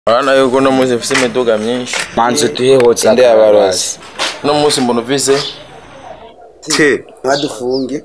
urabona yuko uno munsi mfise imiduga myinshi manzi duhehotse inde yabarozi uno munsi mbona ufise te ntadufunge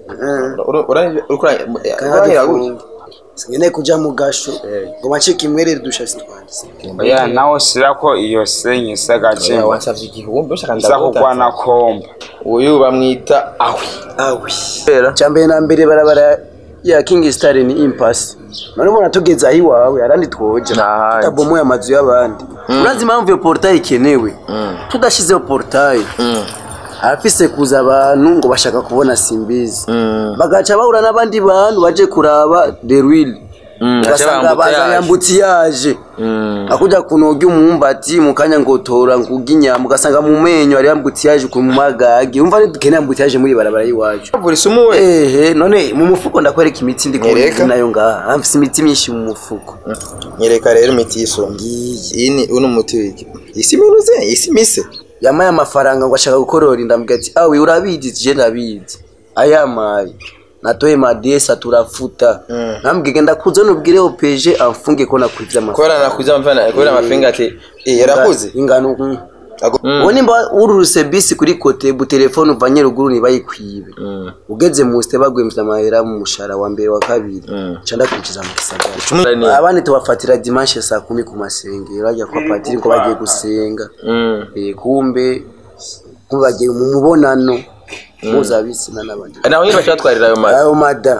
uranyira sinkeneye kuja mu gasho ngo bacike imwerere dushasi twanditse oya nawe sirako iyo senyi isa gacemba wansavye igihumbi ushaka isa kugwana komba uyu bamwita ahwi awi Kubera? cyambere na mbere barabara ya king star ni impasse none ubona tugeze aho iwawe arandi twoja Ntahandi. tutabomoye amazu y'abandi urazi impamvu iyo portail ikenewe tudashizeho portail harafise kuza abantu ngo bashaka kubona simbizi bagaca bahura n'abandi bantu baje kuraba the real ugasanga bazanye ambutiyaje akuja kunoga umwumbati mu kanya ngo tora nguga inyama ugasanga mu menyo hari ambutiyaje ku magagi umva ntidukeneye ambutiyaje muri barabara y'iwacu buri we ehe none mu mufuko ndakwereka imiti ndi Nyereka. kubona nayo ngaha mfise imiti myinshi mu mufuko nyereka rero imiti y'isonga iyi ni uno muti wiki isi minuze isi mise yamaye amafaranga ngo ashaka gukorora inda mbwira ati awe urabizi je ndabizi ayamaye natoye madesa turafuta nambwiye genda kuza nubwire opeje amfunge ko nakurivye amafaranga kubera nakuze amfana kubera amafinga ati eh yarakuze ingano mm. Ago- ubu nimba ururuse bisi kuri kote bu telefone uvanye ruguru ntibayikwibe ugeze mu site bagwemvye amahera mu mushahara wa mbere wa kabiri ca ndakurikiza mu gisagara abandi tubafatira dimanche saa kumi ku masengero bajya kwa patiri ngo bagiye gusenga Mm. Eh, kumbe kumbe bagiye mu mubonano mpuzabitsina n'abandi naho nyine bacatwarira ayo mazi ayo mada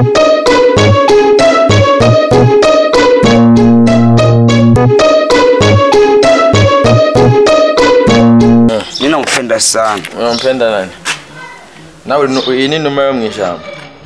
nina mpenda sana unampenda nani nawe nu- iyi ni numa yo mw'ijambo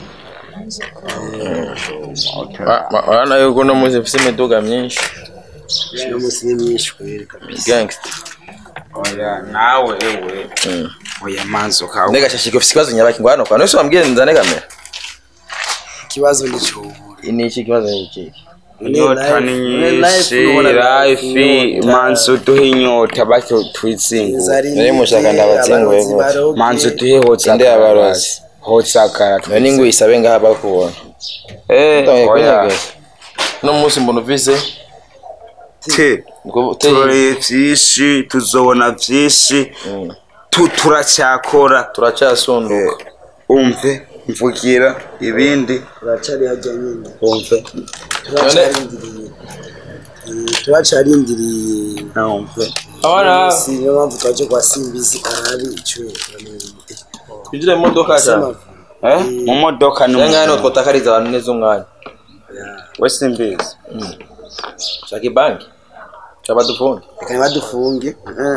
Wa- wa- urabona yuko uno munsi mfise imiduga myinshi no munsi ni myinshi kweri kabisa gangster oya nawe ewe oya manzi ukawe ndega shashika ufise ikibazo nyabaki ngo hano kwa nose wambwiye nzane kamera ikibazo ni cyo ni iki kibazo ni iki inyota ni nyinshi life manzi uduhe inyota batyo twizingu Nari mushaka ndabatsinguye gute? manzi uduhehotse Inde yabarozi? hotse akara none ngo isabe ngaha bakubona eh Utangiye oya kunyegeza. uno munsi mbona ufise te ngo uteye turoreye vyinshi tuzobona vyinshi tu- turacyakora turacasunduka umve mvugira ibindi turacari hajya nyine umve turacarindiriye Eh, turacarindiriye umve abana si niyo mpamvu twaje kwa simbizi arabi icyo twinjire mu modoka cyane eh mu modoka ni cyangwa hano twotakariza abantu neza umwanya we simbizi shaka ibanki cyaba dufunge reka badufunge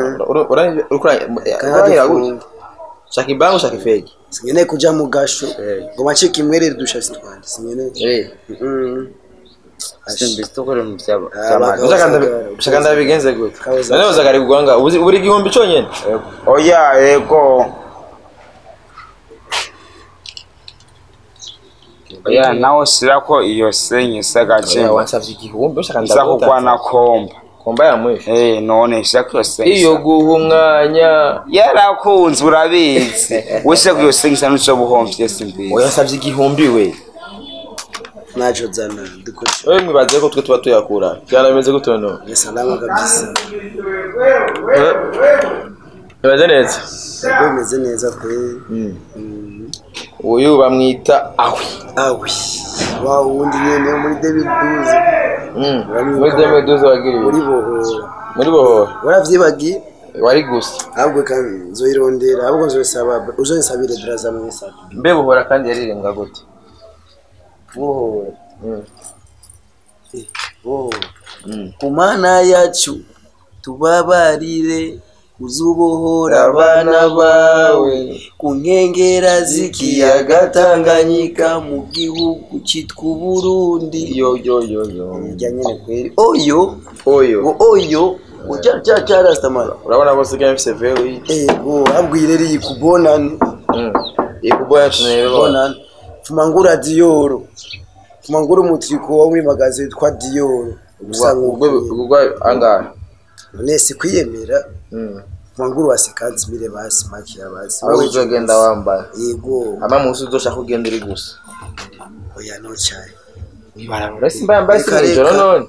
uranyira gute shaka ibanki ushaka ifegi sinkeneye kuja mu gasho ngo bacike imwerere dushasi twanje sinkeneye Eh, Mm. simbizi tukore mu byaba Ah, by'amata. ushaka ndabi- ushaka ndabigenze gute Kabuza. none uzagari kugwanga ubuzi buri igihumbi cyonyine oya ego oya nawe sirako iyo senyi isa gacemba wansavye igihumbi ushaka isa kugwana komba komba yamwishe eh none sirako iyo senyi iyo guha umwanya yarakunze urabizi wese iyo senyi isa n'icyo buhomvye simbizi wansavye igihumbi we naco zana dukoresha wewe mwibaze ko twe tuba tuyakura byarameze gute none ni salama kabisa Ibaze neza ubwo bimeze neza kweri uyu bamwita ahwi awi wa wundi nyene wo muri david duze muri deme duze wagiriye muri bohora muri bohora waravyibagiye wari gusa ahubwo kandi nzoyirondera ahubwo nzoyisaba uzoyisabire braza mwesa mbe bohora kandi yarirenga gute bohora bohora ku mana yacu tubabarire uzubohora abana bawe ku nkengera z'ikiyaga tanganyika mu gihugu cyitwa uburundi yo yo yo yo irya nyene kweri oyo oyo ngo oyo uja ja ja rastamara urabona ko sigaye mfise vero iyi ego abwire ri kubonana ikuboya tunero bonana fumangura diyoro fumangura umutriko wo muri magaze witwa diyoro gusa ubwo nk'uko ubwo angahe none si kwiyemera Mm. fumangura wasikanzimire basi makiya basi aho uzogenda wambaye yego ama munsi uzoshaka kugenda uri gusa oya no cyane ibarabara simba yambaye Reka, sinijoro reka. none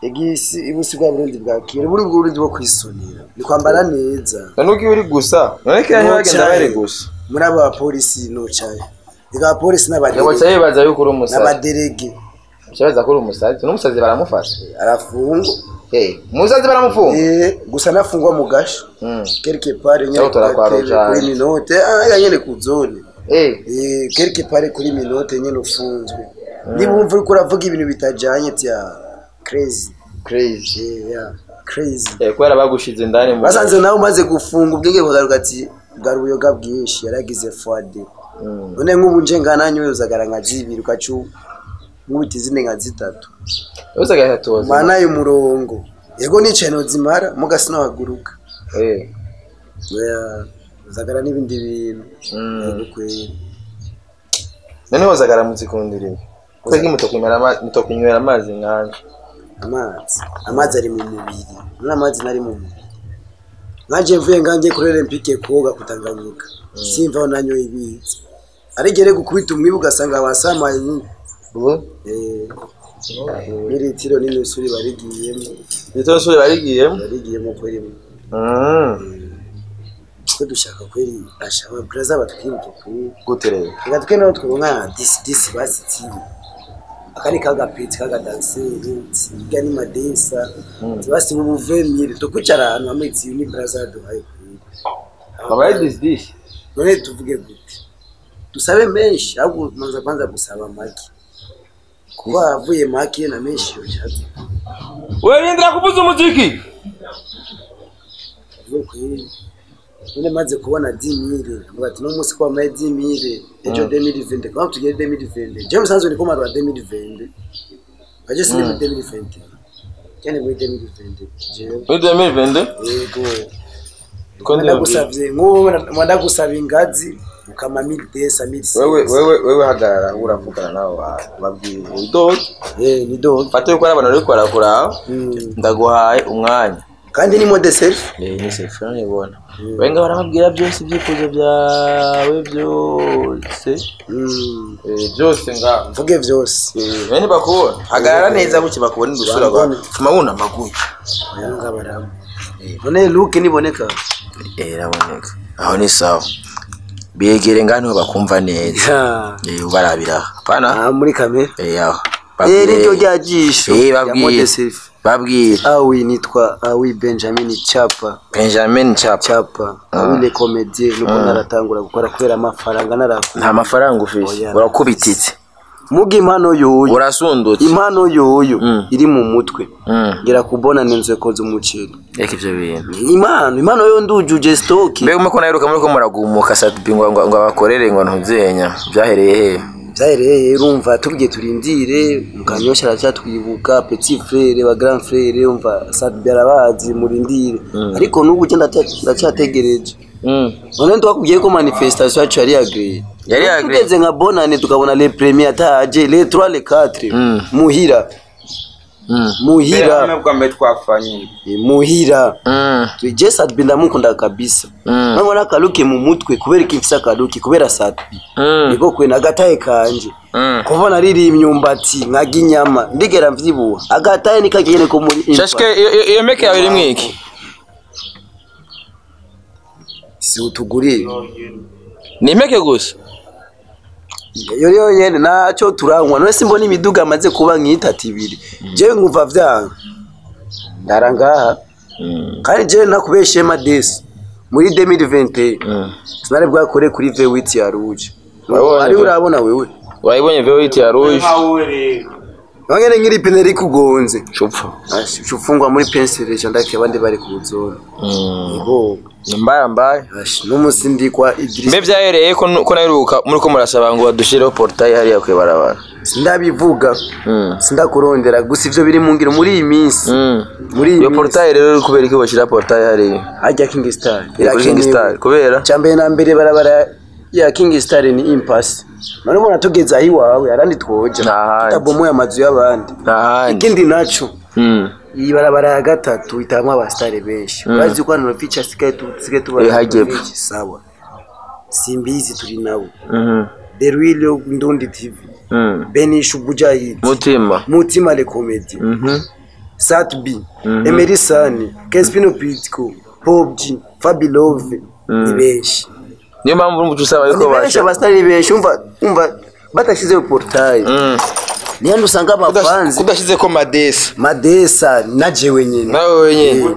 igisi ibusi bwa burundi bwa kera buri burundi bwo kwisonera ni kwambara neza nuko iyo uri gusa none kera ntibagenda bari gusa muri abo bapolisi nocaye reka abapolisi ngo n'abaderege cya yibaza yuko uri umusazi n'abaderege cyabaza ko uri umusazi n'umusazi baramufata arafungwa Eh, umusazi baramufunga Eh, gusa nafungwa mu gasho Mm. quelque part nyene Cyangwa utaratwara kuri- ujanye. kuri minote ah nyene ku zone Eh, Eh, quelque part kuri minote nyene ufunzwe niba wumva uriko uravuga ibintu bitajanye tya crazy crazy Eh, yeah, crazy Eh, kubera bagushize indani mu basanze nawe umaze gufunga ubwenge bukagaruka ati bwari ubuyoga bwinshi yaragize fwade Mm. none nk'ubu nje ngananyoye uzagara nka zibiri ukacu nkubita izindi nka zitatu yose agahatoza mana y'umurongo yego nicaye nozimara mugasi nahaguruka Eh, Oya, uzagara n'ibindi bintu Mm. yego kweri none hose agaramutse ikundira ibi kwega mutokunywera ama- mutokunywera amazi nkanje amazi amazi ari mu mubiri none amazi nari mu mubiri nkaje mvuye ngange kuri olympique koga kutanganyika simva aho nanyoye ibizi arigere gukubita umwibu ugasanga wasamaye nyine ubu Eh, n'iritiro n'imisuri barigiyemo rito nsuri barigiyemo barigiyemo kweri Mm. twe dushaka kweri ashaba braza batwibuke kweri gute rero reka twe naho twonka disi disi basitiye akari kagapeti kagadanseri tsiga ni madesa tibasi ubuvemire tukwicara ahantu hamwe tsiyo ni braza duhaye kweri abaye disidisi none tuvuge gute dusabe menshi ahubwo manza kwanza gusaba make kuba avuye make na menshi yoshatse werindira kuvuza umuziki Vuga kweri none maze kubona dimire avuga ati no munsi ko wamaye dimire ejo demiri vende kwa tugere demiri vende je musanzwe niko marwa demiri vende kaje sine muri demiri vende cyane muri demiri vende jewe muri demiri vende yego ko ndi ndagusavye nk'ubu ndagusaba ingazi ukama mili desa mili wewe wewe wewe hagarara uravugana nabo bantu babwire udodo eh ni dog fate yuko ari abantu bari kurakura Mm. ndaguhaye umwanya kandi ni mode self Eh, ni selfie nibona wenga barababwira byose ibyifuzo byawe byose mm Eh, byose ngaho mvuge vyose bene bakubona hagarara neza gutya bakubona udusura Bambone. fuma wunama gutya yanga baramu none look niboneka eh iraboneka aho ni sawa begere ngano bakumva neza ha eh ubarabira hapana ah muri kamera eh aho Eh, niryo rya jisho Eh, ya babwire. mode self babwire awi nitwa awi benjamin chapa benjamin chapa chapa awi le comedie nuko naratangura gukora kubera amafaranga narakura nta mafaranga ufise Oya. urakubititse muga impano yoyo urasundutse impano yoyo Mm. iri mu mutwe Mm. ngira kubona nenzo koze umuceri reka ivyo bintu impano impano yo ndujuje stock mbega umwe ko naheruka muri ko muragumuka satibi ngo ngo ngo abakorere ngo ntuzenya byahereye hehe byahereye urumva tubwiye turindire mukanyosha aracyatwibuka petit frere ba grand frere umva sadbi arabazi murindire ariko n'ubu ugenda ndacyategereje none twakubwiye ko manifestation yacu yari agree Yari agree. tugeze nka bonane tukabona le premier ataje le 3 le 4 Mm. muhira muhira bwa mbere twafanye Eh, muhira Mm. je sadbi ndamukunda kabisa Mm. nabona akaluke mu mutwe kubera iki mfise akaluke kubera sadbi Mm. niko kwe nagataye kanje Mm. kubona riri imyumbati nkaga inyama ndigera mvyibuha agataye nikagene ko muri shashike iyo- iyo- iyo meke yawe irimwo iki si utugurire ni impeke gusa iyo rero nyene naco turanywa none simbona imiduga amaze kuba nk'itatu ibiri jewe nkumva vyanga ndara ngaha kandi jewe nakubeshiye madesi muri 2021 Mm. sinari bwakore kuri V8 ya rouge Wabonye ari V8? urabona wewe urayibonye veoiti ya rouge wangene nk'iri pine rikugonze cupfa ufungwa muri pensile ca ndake abandi bari ku zone Yego. ni mbaya mbaya Ash, n'umusi ndikwa Idris mbe byahereye ko ko naheruka muri ko murasaba ngo badushireho portail hariya kwibarabara sindabivuga Mm. sindakurondera gusa ivyo biri mu ngiro muri iyi minsi Mm. muri iyi iyo minsi portail rero kubera iki bashyira portail hariya hajya King Star kuri King Star kubera cyambere na mbere barabara ya King Star ni impasse none ubona tugeze aho iwawe arandi twoja Nta handi. tutabomoye amazu y'abandi nta handi ikindi naco Mm. iyi barabara ya gatatu itamwo abasitari benshi urazi ko hano fica sigaye tusigaye Eh, tubona hajyepfo. benshi sawa simbizi turi nabo Mhm. the real ndundi tv Mm. benisha ubujahidi mutima mutima le comedy Mhm. Satbi Emery Sani Kespino Pitko Pobji Fabilove ni benshi niyo mpamvu urumva uca usaba ni yuko benshi basha abasitari ni benshi umva umva badashyizeho portayi Mm. niyo usanga abafanzi kudashyize ko madesi madesa na jewe nyine nawe wenyine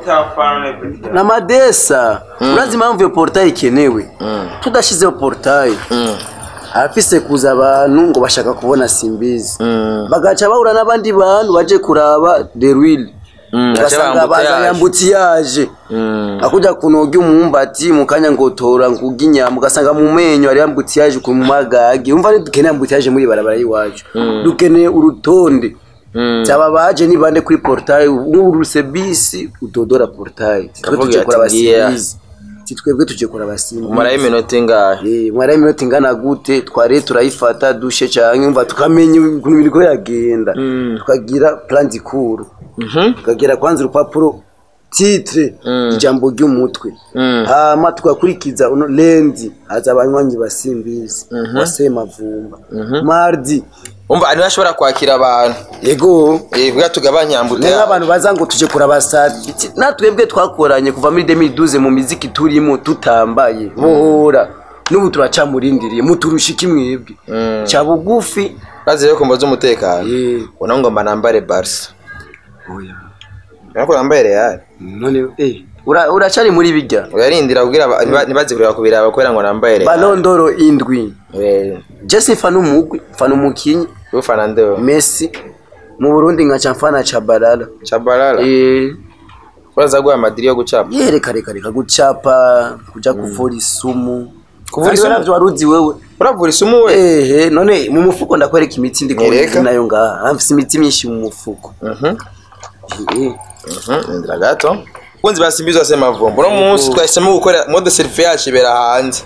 na madesa urazi impamvu iyo portayi ikenewe tudashyizeho portayi Mm. harafise kuza abantu ngo bashaka kubona simbizi Mm. bagaca bahura n'abandi bantu baje kuraba the real Mm, ugasanga baca bazanye bambutiyaje. ambutiyaje Mm. akuja kunoga umwumbati mu kanya ngo tora nguga inyama ugasanga mu menyo hari ambutiyaje ku magagi umva ni dukeneye ambutiyaje muri barabara y'iwacu dukeneye urutonde Mm. cyaba baje ni bande kuri portail uruse bisi udodora portail twe Kavuga tuje ati, kora ngiya. abasimbizi si twebwe tuje kora abasimbizi umarayo iminota ingahe Eh, mwara iminota ingana gute tware turayifata dushe canke umva tukamenya ukuntu biriko yagenda tukagira plan dikuru Mhm. tukagira kwanza urupapuro titre ijambo ry'umutwe Mm. hama tugakurikiza uno lendi haza abanywanyi basimbizi wasemavumba mardi umva ntibashobora kwakira abantu yego Eh, bwa tugabanya ni ambute nk'abantu baza ngo tuje kuraba sati natwebwe twakoranye kuva muri 2012 mu miziki turimo tutambaye bohora n'ubu turacamurindiriye muturusha iki mwebwe ca bugufi bazi rero kumva z'umutekano Eh. ubona ngo mba nambare barisa oya ariko nambaye real none eh ura- uracari muri bijya uyarindira kugira aba- ntiba- ntibaze kureba kubiraba kubera ngo nambaye real balondoro indwi Eh, jesi mfana umugwi mfana umukinyi ufana ndewe messi mu burundi nkaca mfana cabarara chabalala eh uraza guha amadiri yo gucapa yereka reka reka gucapa kuja kuvura isumu Kuvura Kandi isumu? navyo waruzi wewe uravura isumu we ehe none mu mufuko ndakwereka imiti ndi Nyereka. kubona nayo ngaha mfise imiti myinshi mu mufuko Mhm, Eh, mhm, indira gato kunzi basimbiza se mavumbo uno munsi twahisemo gukora mode selfie yacu ibera hanze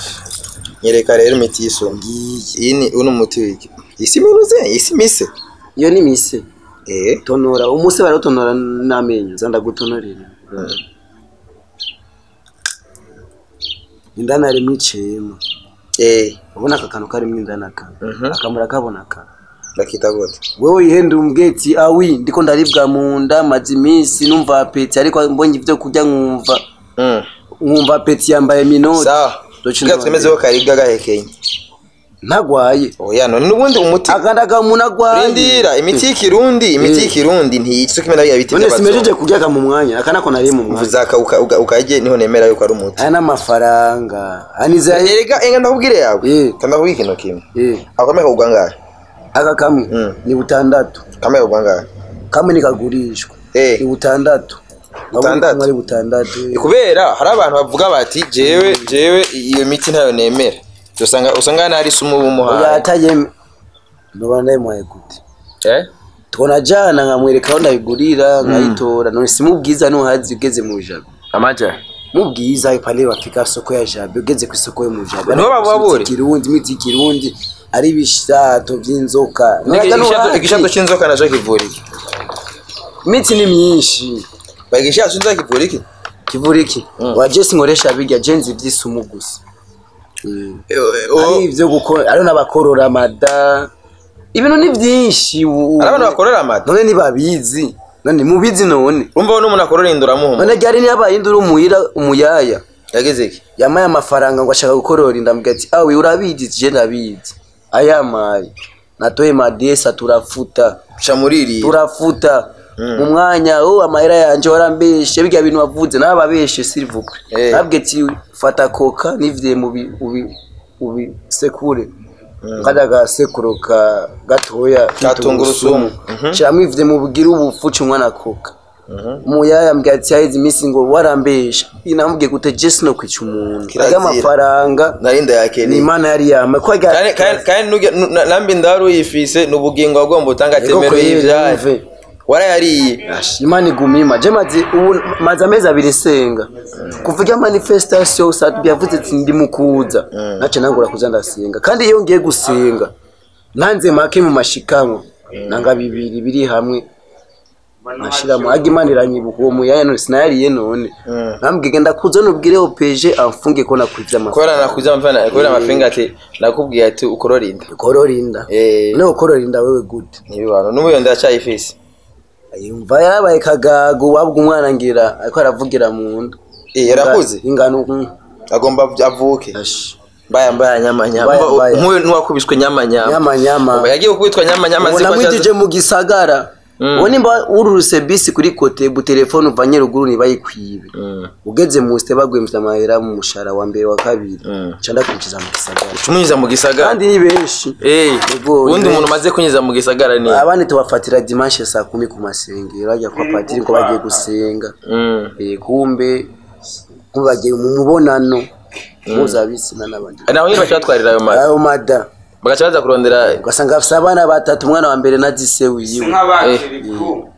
nyereka rero imiti y'isumu iyi ni uno muti wiki isi minuze isi mise iyo ni mise eh tonora umuse baratonora n'amenyo za ndagutonorera indani harimo icema eh ubona aka kantu karimo indani aka Mhm. akamura kabona aka ndakita gute wewe ihenda umbweti awi ndiko ndaribwa mu nda maze iminsi numva apeti ariko mbonye ibyo kurya nkumva mm nkumva apeti yambaye minoti sawa Doci kugira twemeze ko karibwa gahekenye ntagwaye oya none n'ubundi umuti agandaga umuntu agwaye rindira imiti y'ikirundi imiti Eh. y'ikirundi ntiyica kimwe na bya biti none simejeje by'abazungu kuryaga mu mwanya aka nako nari mu mwanya uzaka uka- uka- ukarye niho nemera yuko ari umuti aya n'amafaranga aniza erega enga ndakubwire yawe Eh. kandi ndakubwira ikintu kimwe eh akameye kagugwa ngahe aka kamwe Mm. ni butandatu kameye kagugwa ngahe kamwe nikagurishwa Eh. ni butandatu Butandatu? kamwe ari butandatu eh. kubera hari abantu bavuga bati jewe jewe iyo miti ntayo nemera usanga usanga nari sumu oya bumuhaye atayeme ndoba ndayimuhaye gute eh tubona jana nkamwereka aho ndayigurira nkayitora none simubwiza nuhazi ugeze mu jabe amaja mubwiza pale wafika soko ya jabe ugeze ku isoko yo mu jabe Niho bababure? kirundi imiti y'ikirundi ari ibishato by'inzoka Nuraga igishato nuhazi. igishato cy'inzoka naco kivura iki imiti ni myinshi baga igishato cy'inzoka kivura iki kivura iki wa jesi nkoresha birya jenzi iby'isumu gusa Eh, eh, ari oh, ibyo gukora ari n'abakorora amada ibintu ni byinshi ubu- hari abantu bakorera amata none ntibabizi none mubizi none urumva n'umuntu akorora indura muhuma none ryari niyabaye induru umuhira umuyaya yageze iki yamaye amafaranga ngo ashaka gukorora inda mbwira ati awe urabizi je ndabizi ayamaye natoye madesa turafuta ca muri iri turafuta mu mwanya oh amahera yanje warambeshe birya bintu wavuze nababeshe s'il vous plaît Eh. nabwe ati fata koka nivye mu bi ubi ubi sekure kada gasekuro ka gatoya Ka tungurusumu. cyamwe ivye mu bugira ubufu cumwana koka umuyaya mbwira ati haheze iminsi ngo warambesha inamubwiye gute jesi no kwica umuntu Kirazira. arya amafaranga nari ni ndayakeneye imana yari yama ko arya- kandi kandi kandi nujya- nu- na- nambi ndari uyifise ni ubugingo wagomba utanga Ego temero kweli, y'ivyayi yumve. warayariye imana igumima je maze ubu maze amezi abiri senga kuva irya manifestation satbi yavuze ati ndi mukuza nace nangura kuza ndasenga kandi iyo ngiye gusenga nanze make mu mashikamwe nanga bibiri biri hamwe nashiramo aga imana iranyibuka uwo muyaya none sinayariye none nambwiye genda kuza nubwire opeje amfunge ko nakwivye amafaranga kubera nakuze amafana kubera amafinga ati nakubwiye ati ukorora inda korora inda Eh. none ukorora inda wewe gute ntibibano n'ubuyo ndacyayifise yumva yarabaye kagago wabwa umwana ngira ariko aravugira mu nda Eh, yarakuze ingano mm, agomba avuke ash. mbaya mbaya nyama nyama Mbaya, mbaya. nk'uyu nuwakubiswe nyama nyama nyama nyama Ubu yagiye gukubitwa nyama nyama ubu ziko namwijije mu gisagara Mm. ubu nimba wururuse bisi kuri kote bu telefone uvanye ruguru ntibayikwibe Mm. ugeze mu site bagwemvye amahera mu mushara wa mbere wa kabiri Mm. ca ndakwinjiza mu gisagara tumunyuza mu gisagara kandi ni benshi Eh, Yego, ubundi ni umuntu umaze kunyuza mu gisagara ni abandi tubafatira dimanche saa kumi ku masengero bajya kwa patiri ko bagiye gusenga Mm. Eh, kumbe kumbe bagiye mu mubonano mpuzabitsina n'abandi naho nyine baca batwarira ayo mazi ayo mada bagaca baza kurondera ugasanga afise abana batatu umwana wa mbere na dise wiwe nk'abakiriku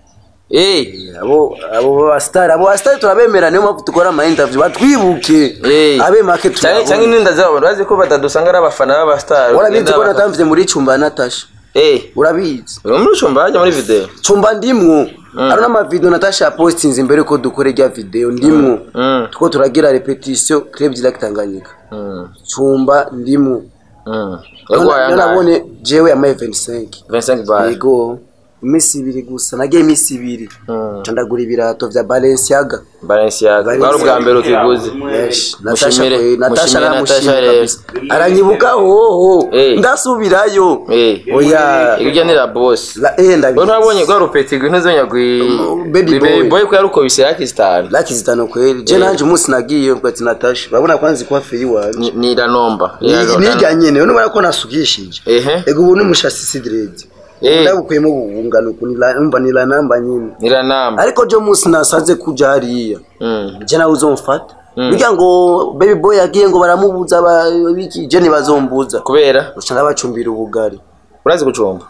Eh, abo abo basitari abo basitari turabemera niyo mpamvu dukora ama interview batwibuke eh. abe make cyangwa cyangwa turabona inenda zabo bazi ko batadusanga ari abafana b'abasitari urabizi ko natamvye muri cumba ya natasha eh urabizi uri muri cumba hajya muri video cumba ndimwo hari n'amavideo natasha yapostinze imbere ko dukora irya video ndimwo Mm. tuko turagira repetition club direct Tanganyika Mm. cumba ndimwo Mm. Yagwaye angahe? nabone jewe yamaye 25 25 bar yego iminsi ibiri gusa nagiye iminsi ibiri Mm. nca ndagura ibirato vya Balenciaga Balenciaga bwari ubwa mbere ukiguze Yes, Natasha Mushimire- kwe- Natasha mushimire aramushimira Natasha rero. kabisa aranyibuka hoho Eh. ndasubirayo eh oya iryo ni la boss la eh Wewe ndabizi ntabonye gwa rupeti gwe ntuzonya gwi Baby boy. boy ko yarukobise yaki star laki zitano kweli je nanje umunsi nagiye ubwo ati Natasha urabona kwanza kwa feri wanje ni ni ranomba nijya nyene none ko nasugishije ehe ego ubu n'umushasi sidred Eh. ndabukuyemo ubungano kunila nila namba nyine ni ranamba ariko je umunsi nasaze kuja hariya mm je nawe uzomfata burya ngo baby boy yagiye ngo baramubuza ba- biki je ntibazombuza kubera usanga bacumbira ubugari urazi gucumba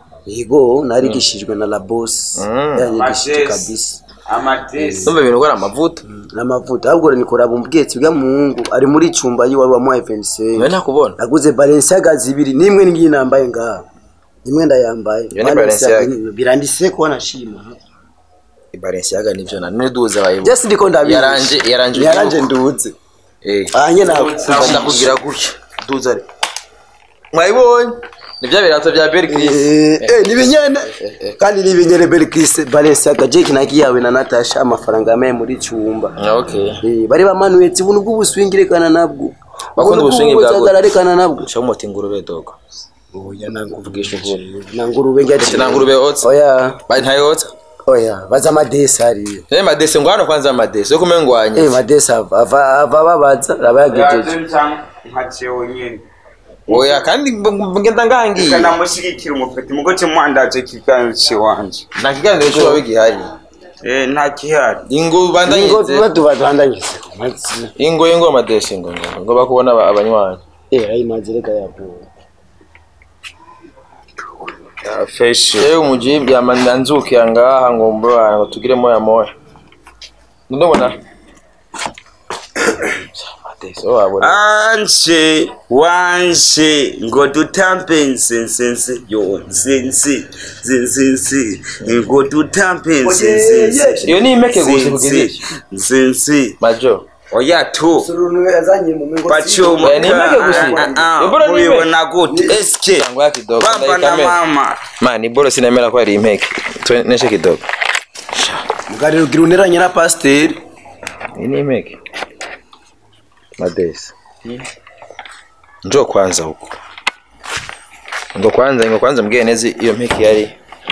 yego narigishijwe na la boss Mm. yanyigishije Matesi. kabisa amatesi numva ibintu gora amavuta n'amavuta ahubwo nikora bumbwetse bwa muhungu ari muri cumba yiwe wa mwa FNC wewe ntakubona naguze Balenciaga zibiri nimwe ngiyi nambaye ngaha imwe ndayambaye Iyo ni Balenciaga Balenciaga. nyine, biranditse ko nashima Balenciaga nivyo na none duza bayibo je ndiko ndabizi yaranje yaranje yaranje nduze eh anye ndakubwira gutya duza re mwayibonye ni bya birato bya Bergris eh nibinyene kandi nibinyene Belkis Balenciaga je kinaki yawe na Natasha amafaranga yamaye muri cumba okay Eh, bari bamanuye ati buntu bw'ubuswingirekana nabwo Bakunda ubuswingi bwa gute? bw'ubuzagarekana nabwo shamuti ngurube dogo oya nanguruve Vugisha ukuri. nangurube ngati ati nangurube otsa oya bari ntayotsa oya baza amadesi hariya Eh madese ngo hano kwanza madese yo kumengwanye eh madesi ava ava ava babaza raba yagejeje nkacewe nyene oya kandi mb- ngenda ngangiye kanamushyigikira umufeti mugo kimuhandaje ikiganiro ciwanje nta kiganiro cyo bigihari Eh, nta gihari ingo ingo bandanyize tuba tubatangize mazina ingo ingo madese ngo ngo ngo bakubona aba- abanywanyi eh ayi mazireka yapo feshi yewe umujibu yamananzuki angaha ngo mbona ngo tugire moya moya ndabona madese wabona anje wanje ngo dutambe nsensense yo nsense nsensense ngo dutambe nsensense iyo ni impeke gusa kugira iki nsense majo oya tu surunu yazanye mu mingo bacuma Eh, ni impeke gusa. Ibura ni impeke. mubibona gute eske Tangu ya kidogo baba na ndaikamera mama mani boro sinemera ko ari impeke tuneshe kidogo mugari rugira uneranye na pasiteri iyi ni impeke madese njo kwanza huko ngo kwanza ngo kwanza mbwiye neza iyo mpeke yari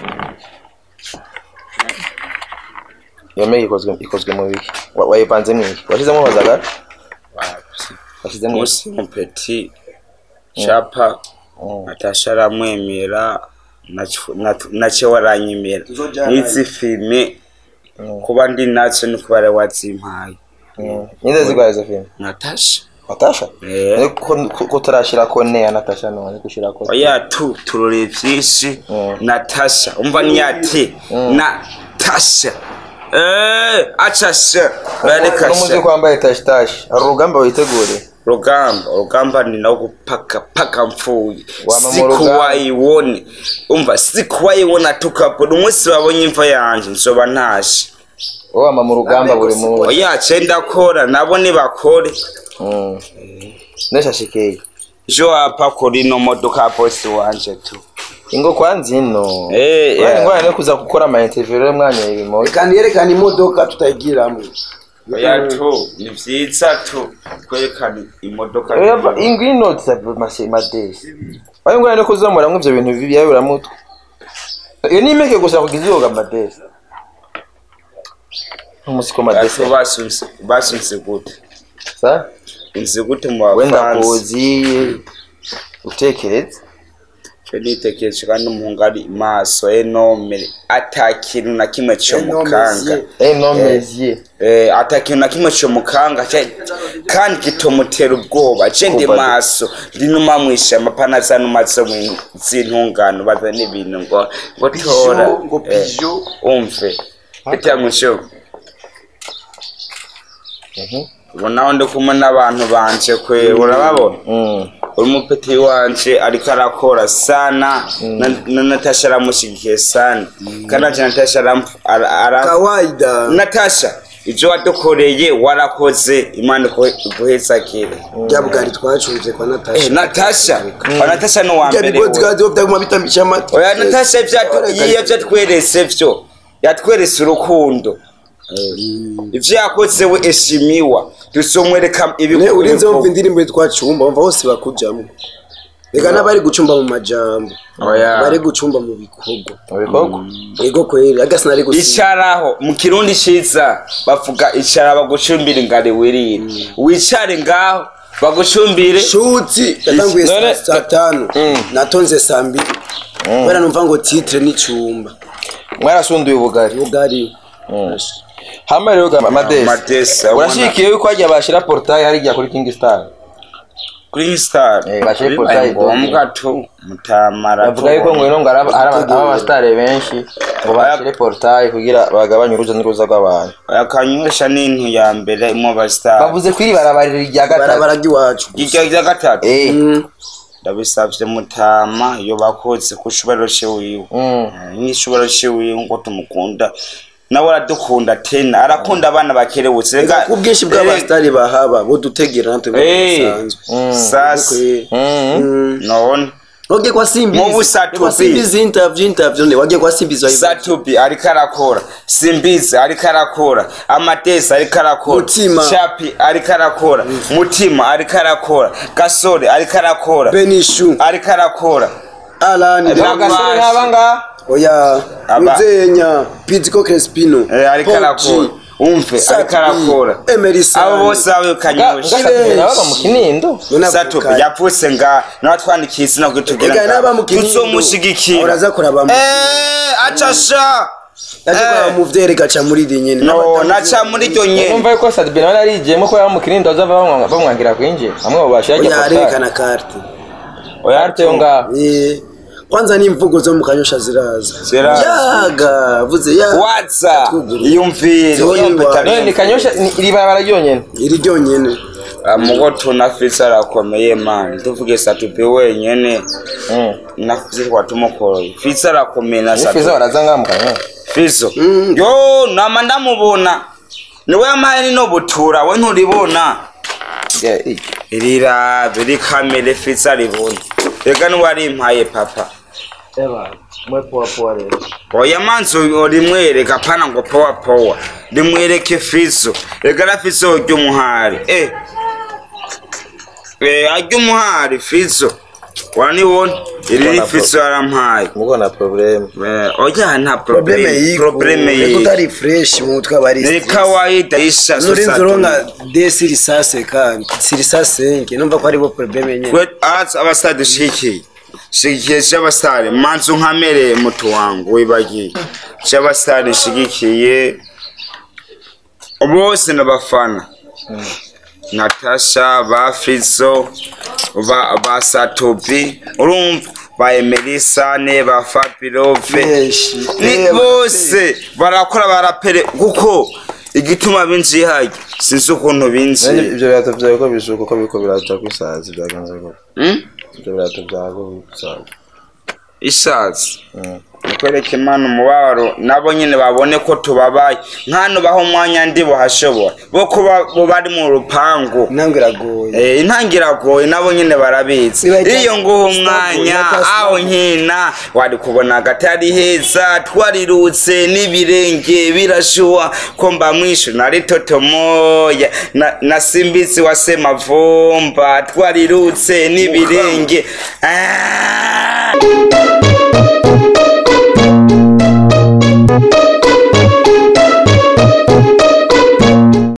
iyo mpeke ikozwe ikozwe mu biki Wa- wayipanze mwiki washizemo bazagara washizemo iki? musempeti capa natasha aramwemera naco- nat- nace waranyemera n'izi filime kuba ndi naco ni kuba ari wazimpaye Mm. ninde zigwaye izo filime natasha natasha Eh. Ariko ko- ko turashirako ne ya natasha none gushirako oya tu turore vyinshi Mm. natasha umva niyati natasha Eh, acasha n'umuzi barekasha kwambaye tashitashi hari urugamba witegure rugamba urugamba ni nawo gupaka paka mpfuye Wama mu siku rugamba. wayibone umva siku wayibona tukapona umunsi babonye imva yanje nzoba ntashe wowe ama mu rugamba buri munsi oya ce ndakora nabo nibakore Mm. neshashikeye jo hapa kuri ino modoka ya bosi wanje tu ingo kwanza ino Eh, Urani yeah. ngwana no kuza gukora ama interview rero mwanya ibimo kandi yerekana imodoka tutayigiramo oya tu ni vyiza tu kwerekana imodoka Urava ingo ino tsabe mase madesi Wayo ngwana no kuzamura mu ivyo bintu bibi yawe uramutwe Iyo ni imeke gusa kugiza yoga madesi Umusiko madesi Ati basunse basunse gute sa unse gute mu wenda bafansi kuzi utekereza cyo nitekereje kandi umuhungu ari maso enome ata kintu na kimwe cyo mukanga eh no mezier eh ata kintu na kimwe cyo mukanga cya- kandi kitomutera ubwoba je ndi Kuba- maso ndi numa mwisha amapana asa numaso z'intungano baza n'ibintu ngo ngo tora ngo Eh, pijo umve ita musho ubu naho ndi kumwe n'abantu banje kwe urababona mm uri mupeti wanje ariko arakora sana na, na natasha aramushyigikiye sana kandi anje natasha aram- ara- ara- kawaida natasha ibyo wadukoreye warakoze imana iguhezakire bya bwari twacuruje kwa Eh, natasha natasha wa natasha ni uwa bya mbere bigodi we. bwadi byaguma bitambisha amata oya natasha ivyatu- iyo vyatweretse vyo yatweretse urukundo ivyo yakoze we eshimiwa dusomwereka ne urinze wumva ibikorwa indirimbo twacumba wumva bose bakujamo reka n'abari gucumba mu majambo Oya. bari gucumba mu bikorwa ubikoko ego kweri agasi nari gusiba icaraho mu kirundi ciza bavuga icara bagucumbire ngare wirire wicare ngaho bagucumbire shuti yatanguye None- saa saa tanu natonze saa mbiri kubera numva ngo titre n'icumba mwarasunduye ubugari bugari hama rero ga madesi Madesi, abona- urashikiye yuko hajya bashira portail hariya kuri King Star kuri star Eh, bashyire bibaye portail ngombwa tu mutamara bavuga yuko ngo ino ngo araba araba abastare benshi ngo bashire portail kugira bagabanye uruza n'uruza rw'abantu akanywesha n'intu ya mbere mu bastar bavuze ko iri barabarira irya barabara gatatu ry'iwacu iryo rya gatatu eh ndabisavye mutama iyo bakoze ku cubahiro ciwiwe mm nk'icubahiro ciwiwe ngo tumukunda nawe aradukunda tena arakunda abana bakerebutse reka ku bwinshi bw'abasitari bahaba budutegera natwe Eh. basanzwe sasa mm none wagiye kwa simbizi Mu busatubi. kwa simbizi interview interview ne wagiye kwa simbizi wayiba satubi ariko arakora simbizi ariko arakora amatesi ariko arakora Mutima. chapi ariko arakora mutima ariko arakora gasore ariko arakora benishu ariko arakora alani Aba- agasore nk'abanga oya Aba- muzenya piziko crespino Eh, ariko arakora umve ariko arakora emerisa abo bose bawe kanyosha gasatuye nabaga mu kinindo satubi yapfutse nga nawe twandikiye izina Ega kugira n'aba mu Kinindo, tuzomushigikira uraza kuraba mu- eh acasha yaje kwa mu vyere gaca muri iri nyene no naca muri ryo nyene numva yuko Sadbi nawe yarijiyemo ko yaba mu kinindo azava bamwa- bamwangira kwinjira amwe mu bashira oya ajya arerekana karte oya arte yo ngaho Eh, kwanza n'imvugo zo mu kanyosha ziraza Ziraza. yaga vuze ya waza Twugurure. iyumvire Zibonye iyumve ingwara. none ni tari kanyosha ni- iri barabara ryonyene iri ryonyene mugo tunafise arakomeye mani tuvuge satupe wenyene mm nafise twatumukoroye fise arakomeye na nifiza satupe baraza ngaho mu kanyosha fizo Mm. yo nama ndamubona niwe yamaye nino butura we nturibona Yeah, eh. rirabe rikamere fise aribona reka niwarimpaye papa Eba, mwe poa poa rero. oya manzi rimwereka pana ngo powa powa rimwereke fizo reka na fizo ry'umuhari eh eh ary'umuhari fizo wanibona iri ni fizo yarampaye Muko na problem. Eh, oya nta probleme probleme yiko probleme reka yiko utari fresh mu mutwe aba ari ni stress. kawaida isha nurinze uronka de sirisase kandi sirisase nke numva ko aribo probleme nyene kwe aza abasitari dushikiye shigikiye cy'abasitari manzi unkamereye mutu wangu wibagiye cy'abasitari shigikiye bose n'abafana natasha ba fizo ba, ba satobi urumva ba emerisane ba fabirove benshi ni Eh, bose barakora barapere kuko igituma binjiye hajya sinzi ukuntu Nani binjiye ibyo birato byawe ko bishuka ko biko birato kwisaza byagenze ko. Hmm? Ibyo birato byawe ko bisaza. ishatse Mm. kwereka imana umubabaro nabo nyine babone ko tubabaye nk'hano baho umwanya ndi buhashobora bo kuba bo bari mu rupangu intango iragoye Eh, intangiragoye nabo nyine barabizi Niba ita- iyo nguha umwanya Sinagoye, ata aho nkina wari kubona agatari heza twarirutse n'ibirenge birashuha ko mba mwishu nari toto moya na, na simbizi wa semavumba twarirutse n'ibirenge Ah!